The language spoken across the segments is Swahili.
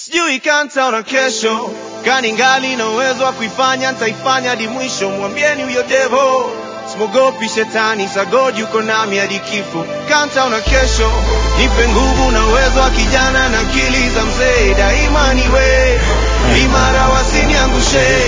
sijui kantaona kesho kani ngali na uwezo wa kuifanya ntaifanya hadi mwisho mwambieni huyo devo simogopi shetani sagod yuko nami hadi kifo kantaona kesho nipe nguvu na uwezo wa kijana na akili za mzee daima niwe imara wasiniangushe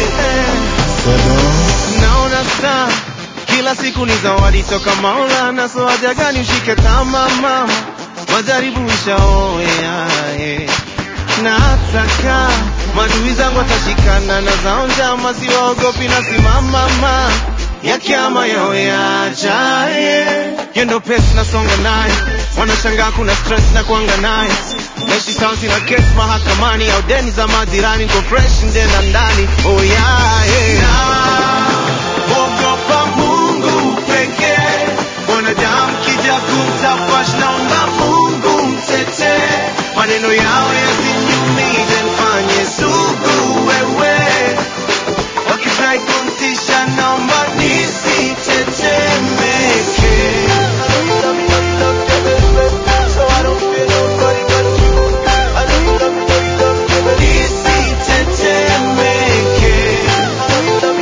naona saa kila siku ni zawadi toka maulana so haja gani ushike tama mama majaribu ishaoya yeah. nataka madui zangu watashikana na zao njama siwaogopi na simamama ya kiama yao yajaye yendo pesi nasonga naye wanashangaa kuna stress na kuanga naye naishi sauti na kesi mahakamani au deni za majirani niko fresh nje na ndani oh yeah, yeah. Naogopa Mungu pekee wanadamu kija kumtafash naomba Mungu mtetee maneno yao yasiniumize mfanye sugu wewe wakitrai kumtisha naomba nisitetemeke nisitetemeke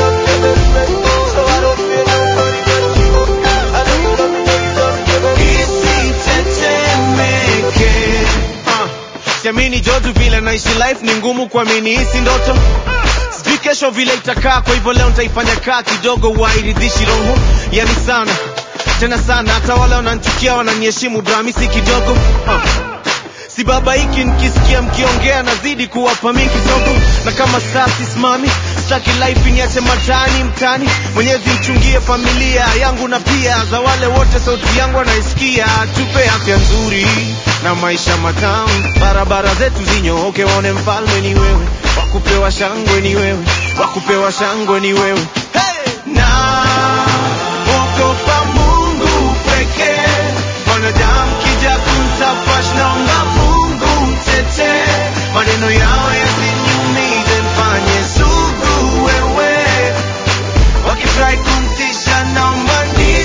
nisitetemeke uh, siamini jodu vile naishi life ni ngumu kuamini hisi ndoto sijui kesho vile itakaa kwa hivyo leo nitaifanya kaa kidogo wairidhishi roho yani sana tena sana hata wale wananchukia wananiheshimu dramisi kidogo uh. si baba hiki nikisikia mkiongea nazidi kuwapa mi kidogo na kama saa sisimami staki life niache matani mtani mwenyezi mchungie familia yangu na pia za wale wote sauti yangu wanaisikia tupe afya nzuri na maisha matamu barabara zetu zinyooke waone mfalme ni wewe wakupewa shangwe ni wewe wakupewa shangwe ni wewe hey! na ogopa mungu pekee wanadamu kija kumtafash naomba mungu mtetee maneno yao yasiniumize mfanye sugu wewe wakitrai kumtisha naomba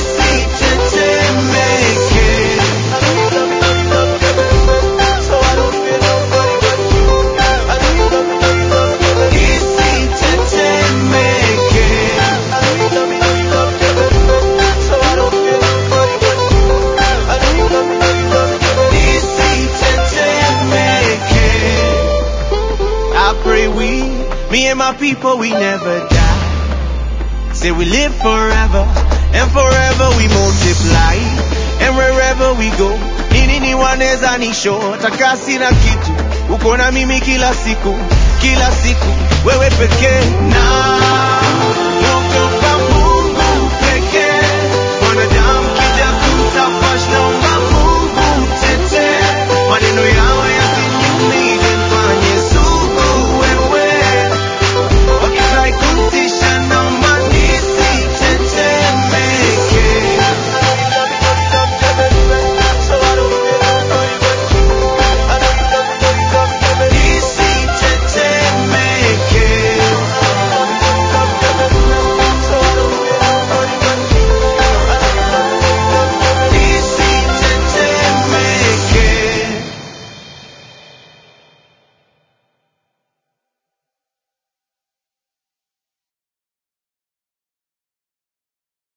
nisitetemeke nisitetemeke nisitetemeke I pray we, me and my people, we never die. Say we live forever, and forever we multiply. And wherever we go, nini ni waneza nisho, takasi na kitu, uko na mimi kila siku, kila siku, wewe pekee na